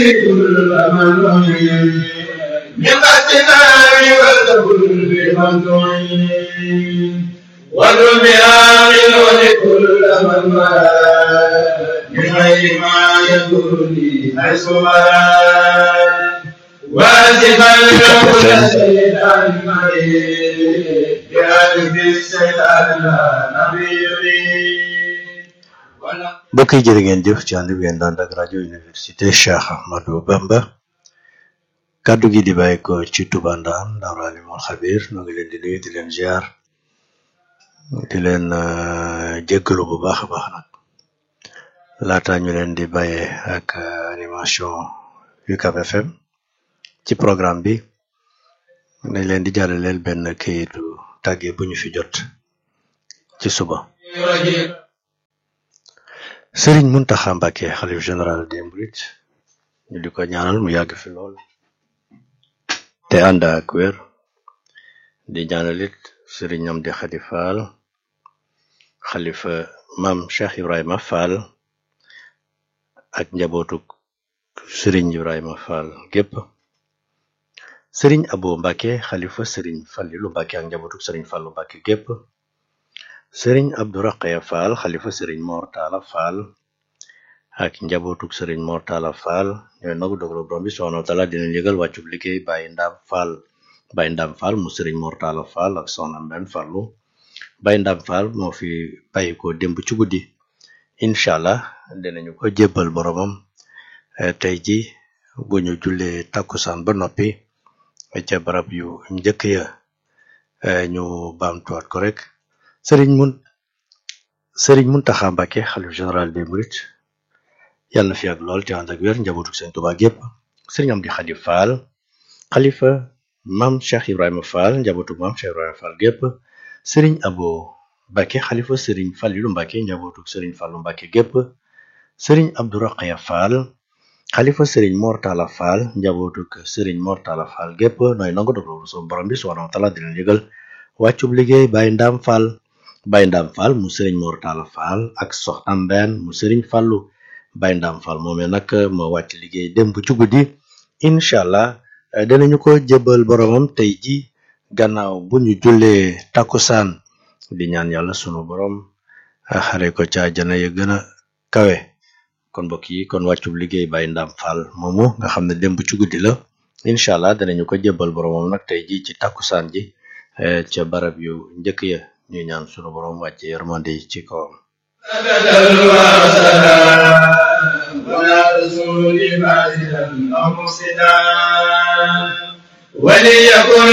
كل من نعين بقصدنا وكل من نعين ودنيا من لكل من مراد بغير ما يكون لي حيث مراد واجبا له سيدنا مريد بألف السيدنا نبي يريد mbokk yi jërë ngeen jëf ci ànd bi ngeen daan ak rajo université Cheikh Ahmadou Bamba kàddu gi di bàyyi ko ci Touba Ndam Daaru Alimul Xabir noo ngi leen di nuyu di leen ziar di leen jéggalu bu baax a baax nag laata ñu leen di bàyyee ak animation UCAB FM ci programme bi dañ leen di jàllaleel benn këyitu tàgge bu ñu fi jot ci suba sëriñ Muntaxa Mbàkke xalif général des mourides ñu di ko ñaanal mu yàgg fi lool te ànd ak wér di ñaanalit sëriñ Amdi Xadi Faal xalifa maam Cheikh Ibrahima Fall ak njabootuk sëriñ Ibrahima Fall gépp sëriñ Abo Mbàkke xalifa sëriñ Fallilu Mbàkke ak njabootuk sëriñ Fallu Mbàkke gépp sëriñ Abdu Raqaya Fall xalifa sëriñ Mor Talla Fall ak njabootuk sëriñ Mor Talla Fall ñooy nagu dogalu borom bi subhanahu wa taala dina yëgal wàccub liggéey Baye Ndam Fall Baye Ndam Fall mu sëriñ Mor Talla Fall ak soxna Mbenn Fallu Baye Ndam Fall moo fi bàyyi ko démb ci guddi incha allah dinañu ko jébbal boromam tey ji bu ñu jullee takkusaan ba noppi ca barab yu njëkk ya ñu baamtuwaat ko rek sëriñ mun sëriñ Muntaxa Mbàkke xalif général des mourides yàlla na fi ak lool te ànd ak wér njabootu sëriñ Tuubaa gépp sëriñ Amdi Xadi Faal xalifa maam Cheikh Ibrahima Fall njabootu maam Cheikh Ibrahima Fall gépp sëriñ Abo Mbàkke xalifa sëriñ Fallilu Mbàkke njabootu sëriñ Fallu Mbàkke gépp sëriñ Abdu Raqaya Fall xalifa sëriñ Mor Talla Fall njabootu sëriñ Mor Talla Fall gépp nooy nangu dogal so borom bi subhanahu wa taala di leen yëgal wàccub liggéey Baye Ndam Fall Baye Ndam Fall mu sëriñ Mor Talla Fall ak soxna Mbène mu sëriñ Fallu Baye Ndam Fall moomee nag moo wàcc liggéey démb ci guddi incha allah danañu ko jébbal boromam tey ji gannaaw bu ñu jullee takkusaan di ñaan yàlla sunu borom xare ko ca àjjana ya gën a kawe kon mbokk yi kon wàccub liggéey Baye Ndam Fall moomu nga xam ne démb ci guddi la incha allah danañu ko jébbal boromam nag tey ji ci takkusaan ji ca barab yu njëkk ya ñuy ñaan sunu borom wàcce yërmande ci kawam ولا رسول فاسدا او مفسدا وليكن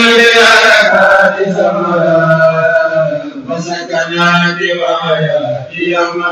للحركات سمرا وسكنا بوايا يوم